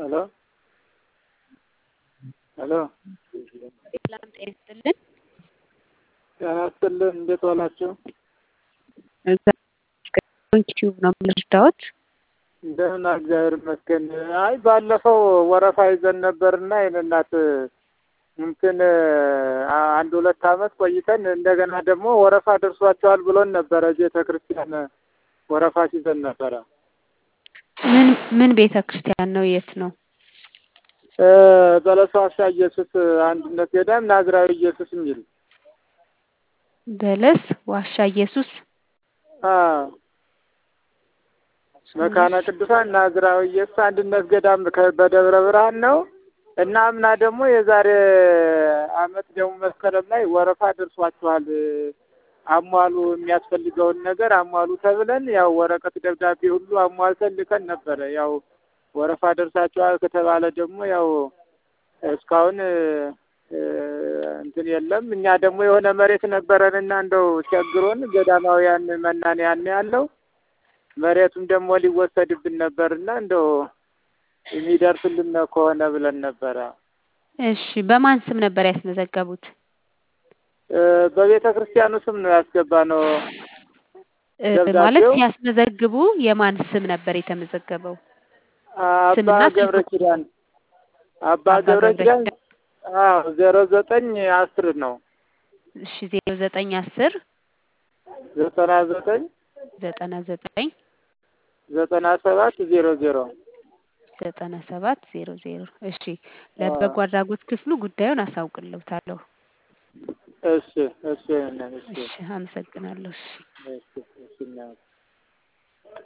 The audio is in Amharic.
ሄሎ ሄሎ ሰላም ጤና ይስጥልን። ጤና ይስጥልን። እንዴት ዋላችሁ? ዩቲዩብ ነው የምንረዳዎት። ደህና እግዚአብሔር ይመስገን። አይ ባለፈው ወረፋ ይዘን ነበርና የእኔ እናት እንትን አንድ ሁለት ዓመት ቆይተን እንደገና ደግሞ ወረፋ ደርሷቸዋል ብሎን ነበረ። ቤተ ክርስቲያን ወረፋ ሲዘን ነበረ። ምን ምን ቤተ ክርስቲያን ነው? የት ነው? በለሷ ዋሻ ኢየሱስ አንድነት ገዳም ናዝራዊ ኢየሱስ የሚል በለስ ዋሻ ኢየሱስ አዎ መካነ ቅዱሳን ናዝራዊ ኢየሱስ አንድነት ገዳም ከ- በደብረ ብርሃን ነው እና አምና ደግሞ የዛሬ አመት ደግሞ መስከረም ላይ ወረፋ ደርሷችኋል አሟሉ የሚያስፈልገውን ነገር አሟሉ ተብለን ያው ወረቀት ደብዳቤ ሁሉ አሟልተን ልከን ነበረ። ያው ወረፋ ደርሳችኋል ከተባለ ደግሞ ያው እስካሁን እ፣ እንትን የለም። እኛ ደግሞ የሆነ መሬት ነበረንና እንደው ቸግሮን ገዳማውያን መናንያን ያለው መሬቱም ደግሞ ሊወሰድብን ነበርና እንደው የሚደርስልን ከሆነ ብለን ነበረ። እሺ፣ በማን ስም ነበር ያስመዘገቡት? እ፣ በቤተ ክርስቲያኑ ስም ነው ያስገባ ነው። እ፣ ደብዳቤው? ማለት ሲያስመዘግቡ የማን ስም ነበር የተመዘገበው? አባ ስምና ስልክ ገብረ ኪዳን አባ አባ ገብረ ገብረ ኪዳን ኪዳን። አዎ ዜሮ ዘጠኝ አስር ነው እሺ፣ ዜሮ ዘጠኝ አስር ዘጠና ዘጠኝ ዘጠና ዘጠኝ ዘጠና ሰባት ዜሮ ዜሮ ዘጠና ሰባት ዜሮ ዜሮ እሺ፣ ለበጎ አድራጎት ክፍሉ ጉዳዩን አሳውቅልዎታለሁ። እሺ እሺ እሺ እሺ፣ አመሰግናለሁ። እሺ እሺ እሺ